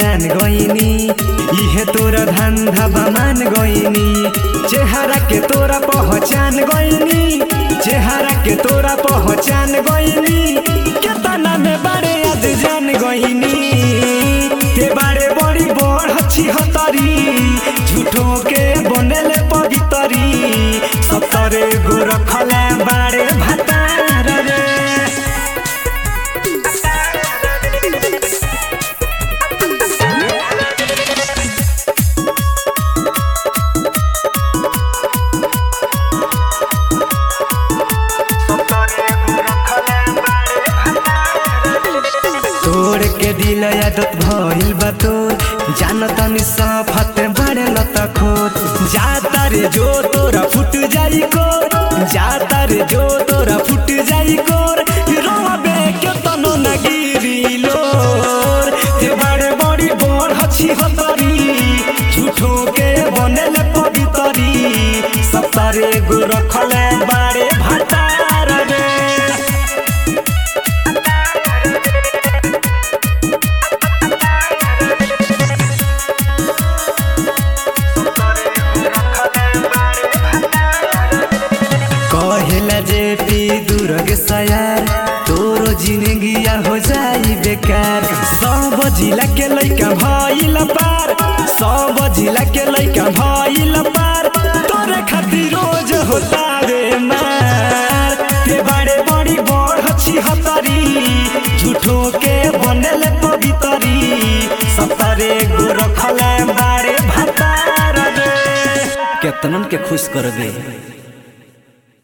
जान गईनी इहे तोरा धंधा बमान गईनी चेहरा के तोरा पहचान गईनी चेहरा के तोरा पहचान गईनी केतना में बारे आज जान गईनी ते बारे बड़ी बड़ हच्छी हतरी झूठो के बनेले पवितरी सतरे गो रखले बारे भतार रे तोड़ के दिल आदत भइल बा तोर जानतनी सफत बड़े लत खोत जाता रे जो तोरा फुट जाई कोर जाता रे जो तोरा फुट जाई कोर रोबे के तनो न गिरी लोर ते बड़े बड़ी बड़ हछी हतरी झूठो के बनेले पवितरी सतारे गो रखले बारे भातार रे कहेला जे पी दुर्ग सयार तोरो जिंदगिया हो जाई बेकार सब जिला के लइका भइल पार सब जिला के लइका भइल पार तोरे खातिर रोज होता रे मार ते बड़े बड़ी बड़ हछी हतरी झूठो के बनेले पवितरी सतरे गो रखले बारे भातार रे केतनन के खुश कर दे